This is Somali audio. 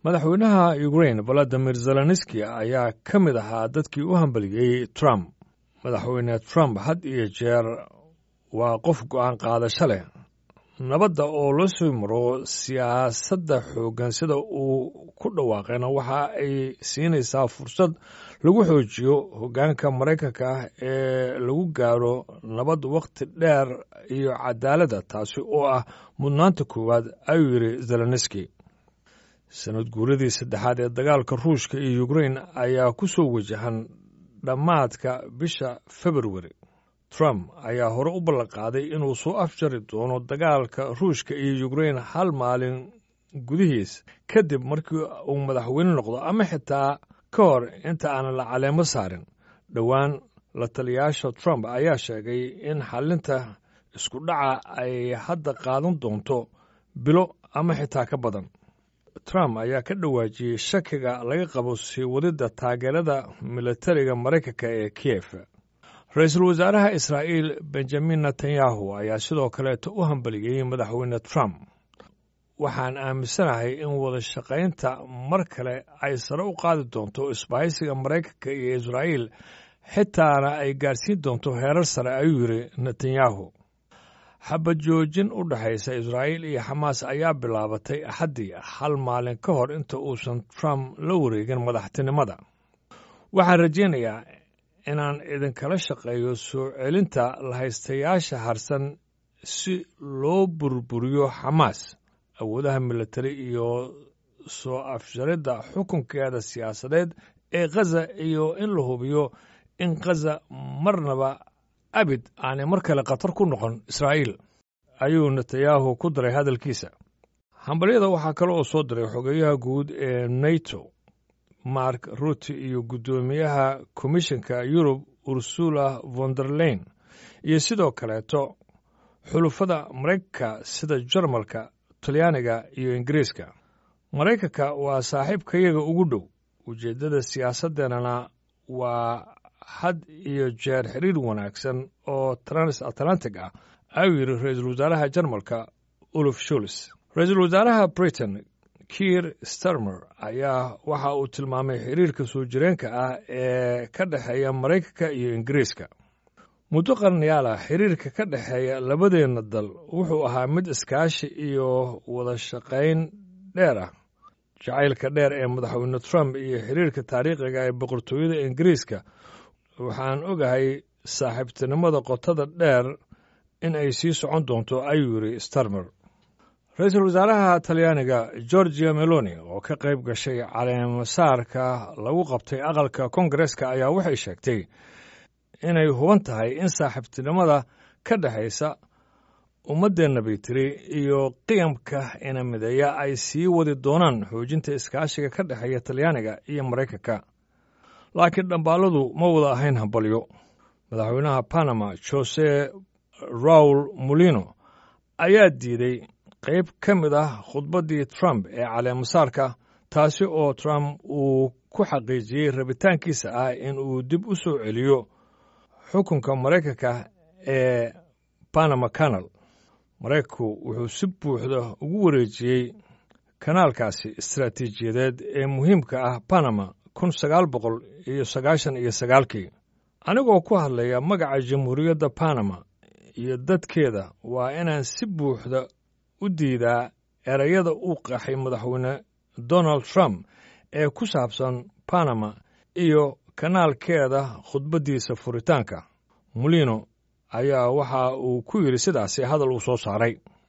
madaxweynaha ukrain valadimir zelenski ayaa ka mid ahaa dadkii u hambaliyey trump madaxweyne trump had iyo jeer waa qof go'aan qaadasho leh nabadda oo la soo maro siyaasadda xooggan sida uu ku dhawaaqayna waxa ay siinaysaa fursad lagu xoojiyo hoggaanka maraykanka ah ee lagu gaaro nabad wakhti dheer iyo cadaaladda taasi oo ah mudnaanta koowaad ayuu yidhi zelenski sanad guuradii saddexaad ee dagaalka ruushka iyo ukrain ayaa ku soo wajahan dhammaadka bisha februari trump ayaa hore u ballanqaaday inuu soo afjari doono dagaalka ruushka iyo ukrain hal maalin gudihiis kadib markii uu madaxweyne noqdo ama xitaa ka hor inta aanan la caleemo saarin dhowaan la taliyaasha trump ayaa sheegay in xallinta isku dhaca ay hadda qaadan doonto bilo ama xitaa ka badan trump ayaa ka dhawaajiyey shakiga laga qabo sii wadidda taageerada militariga maraykanka ee kiyef ra-iisul wasaaraha israa'iil benjamin netanyahu ayaa sidoo kaleeta u hambaliyey madaxweyne trump waxaan aaminsanahay in wada shaqaynta mar kale ay sare u qaadi doonto isbahaysiga maraykanka iyo israa'iil xitaana ay gaadhsiin doonto heerar sare ayuu yidhi netanyahu xabad joojin u dhexaysa israa'iil iyo xamaas ayaa bilaabatay axaddii hal maalin ka hor inta uusan trump la wareegin madaxtinimada waxaan rajaynayaa inaan idinkala shaqeeyo soo celinta lahaystayaasha harsan si loo burburiyo xamaas awoodaha militari iyo soo afjaridda xukunkeeda siyaasadeed ee khaza iyo in la hubiyo in khaza marnaba abid aanay mar kale khatar ku noqon israa'iil ayuu netanyahu ku daray hadalkiisa hambalyada waxaa kale oo soo diray xogeeyaha guud ee nato mark rutte iyo guddoomiyaha komishanka yurub ursula vonderlein iyo sidoo kaleeto xulufada maraykanka sida jarmalka talyaaniga iyo ingiriiska maraykanka waa saaxiibkayaga ugu dhow ujeeddada siyaasaddeenana waa had iyo jeer xiriir wanaagsan oo trans atlantic ah ayuu yidhi ra-iisul wasaaraha jarmalka uluf shuls ra-iisul wasaaraha britain kiir starmer ayaa waxa uu tilmaamay xiriirka soo jireenka ah ee ka dhexeeya maraykanka iyo ingiriiska muddo qarnayaal ah xiriirka ka dhexeeya labadeenna dal wuxuu ahaa mid iskaashi iyo wada shaqayn dheer ah jacaylka dheer ee madaxweyne trump iyo xiriirka taariikhiga ee boqortooyada ingiriiska waxaan ogahay saaxiibtinimada qotada dheer in ay sii socon doonto ayuu yidhi starmer ra-iisul wasaaraha talyaaniga georgia meloni oo ka qayb gashay caleemasaarka lagu qabtay aqalka kongareska ayaa waxay sheegtay inay huban tahay in saaxiibtinimada ka dhexaysa ummaddeenna bay tiri iyo qiyamka ina mideeya ay sii wadi doonaan xoojinta iskaashiga ka dhexeeya talyaaniga iyo maraykanka laakiin dhambaaladu ma wada ahayn hambalyo madaxweynaha panama jose raul molino ayaa diiday qayb ka mid ah khudbaddii trump ee caleemasaarka taasi oo trump uu ku xaqiijiyey rabitaankiisa ah in uu dib u soo celiyo xukunka maraykanka ee panama canal maraykanku wuxuu si buuxda ugu wareejiyey kanaalkaasi istaraatiijiyadeed ee muhiimka ah panama kun sagaal boqol iyo sagaashan iyo sagaalkii anigoo ku hadlaya magaca jamhuuriyadda panama iyo dadkeeda waa inaan si buuxda u diidaa erayada uu qaxay madaxweyne donald trump ee ku saabsan panama iyo kanaalkeeda khudbaddiisa furitaanka molino ayaa waxa uu ku yidhi sidaasi hadal uu soo saaray